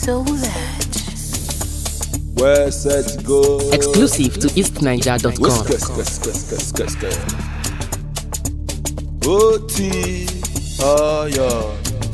so that. Where set go. Exclusive to eastniger.com. Whiskers, whiskers, whiskers, whiskers. Oti, oh yo.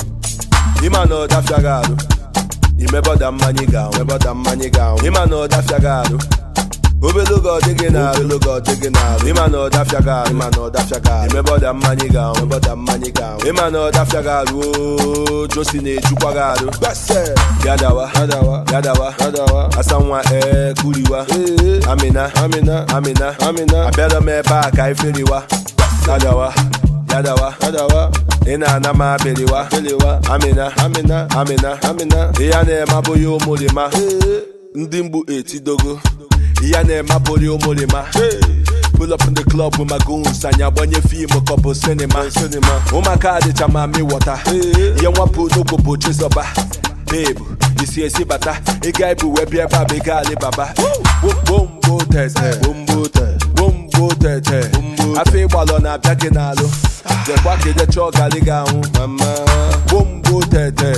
Ima no dafia gado. Imebo da mmanya ga, imebo da mmanya ga. Ima no dafia gado. Obele go digi na, obele go digi na. Ima no dafia gado, ima no dafia gado. Imebo da mmanya ga, imebo da mmanya ga. Ima no dafia gado. oh, Josi na ejukwa gado. Bese. Yadawa, yadawa, yadawa, yadawa. Asanwa eh kuriwa. Amina, Amina, Amina, Amina. Abịara m ebe a ka iferiwa. Yadawa, yadawa, yadawa. Ị na-ana m abịrịwa, bịrịwa. Amina, Amina, Amina, Amina. Ihe a na-eme abụghị ụmụrịma. Ndị mgbu etidogo. Ihe a na-eme abụghị ụmụrịma. Pull up in the club with my goons anyị agbanye fim kọpụ sinima ụmụaka adịcha ma mi wọta ihe nwapụ n'ụkwụ bụ chizọba babe isi esi bata ịga ibu wee bịa ebe a bụ ịga alibaba bombo tete bombo tete afọ ịgbalọ na-abịa gị n'alụ jekwa ka ije chọọ gali gị anwụ bombo tete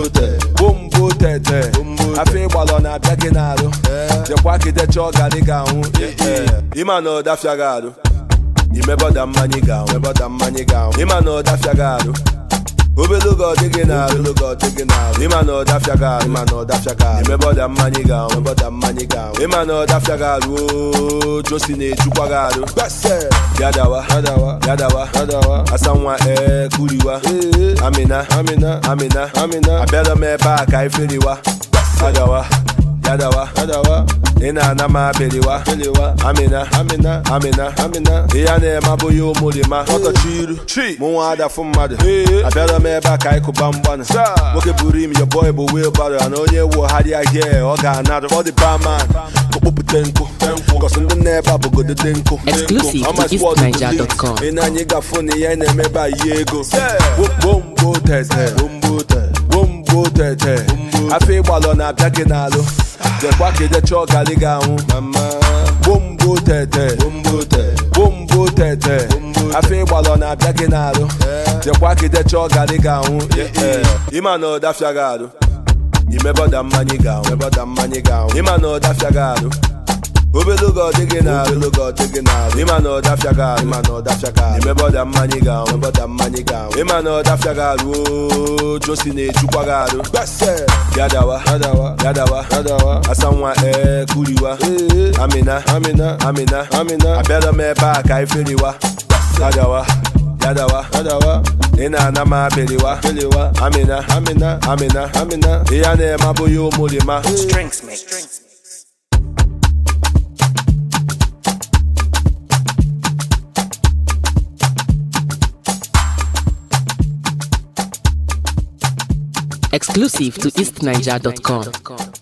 bombo tete afọ ịgbalọ na-abịa gị n'alụ jekwa ka ije chọọ gali gị anwụ ịma na ọdafịa gị alụ imebọda mmanya gị anwụ imebọda mmanya gị anwụ ịma na ọdafịa gị alụ obele oge ọ dịghị n'arụ obele oge ọ dịghị n'arụ ịma na ọdafịa gị arụ ịma na ọdafịa gị arụ imebọda mmanya gị anwụ imebọda mmanya gị anwụ ịma na ọdafịa gị arụ oo josi na-ejukwa gị arụ yadawa yadawa yadawa yadawa asanwa ee kuriwa amina amina amina amina abịara m ebe a ka iferiwa yadawa yadawa yadawa ị na-ana m abịrịwa amina amina amina amina ihe a na-eme abụghị ụmụrịma ọtọchi iru mụ nwa adafụ mmadụ abịara m ebe a ka anyị kụba mgbanụ nwoke buru imi your boy bụ wheelbarrow na onye wugharịa hie ọ ga-anarụ for the barman okpopụte nkụ kọsụ ndị na-ebe a bụgodo dị nkụ Exclusive How to much word to eastniger.com. believe? ị na-anyị gafụ na ihe na-eme ebe a yi ego bombo tete bombo tete afọ ịgbalọ na-abịa gị n'alụ jekwa ka ije chọọ gali gị anwụ bombo tete bombo tete afọ ịgbalọ na-abịa gị n'alụ jekwa ka ije chọọ gali gị anwụ ịma na ọdafịa gị alụ imebọda mmanya gị anwụ imebọda mmanya gị anwụ ịma na ọdafịa gị alụ obele oge ọ dịghị n'arụ obele oge ọ dịghị n'arụ ịma na ọdafịa gị arụ ịma na ọdafịa gị arụ imebọda mmanya gị anwụ imebọda mmanya gị anwụ ịma na ọdafịa gị arụ oo josi na-ejukwa gị arụ yadawa yadawa yadawa yadawa asanwa ee kuriwa amina amina amina amina abịara m ebe a ka iferiwa yadawa yadawa yadawa ị na-ana m abịrịwa amina amina amina amina ihe a na-eme abụghị ụmụrịma Strengths mix. Exclusive to eastniger.com.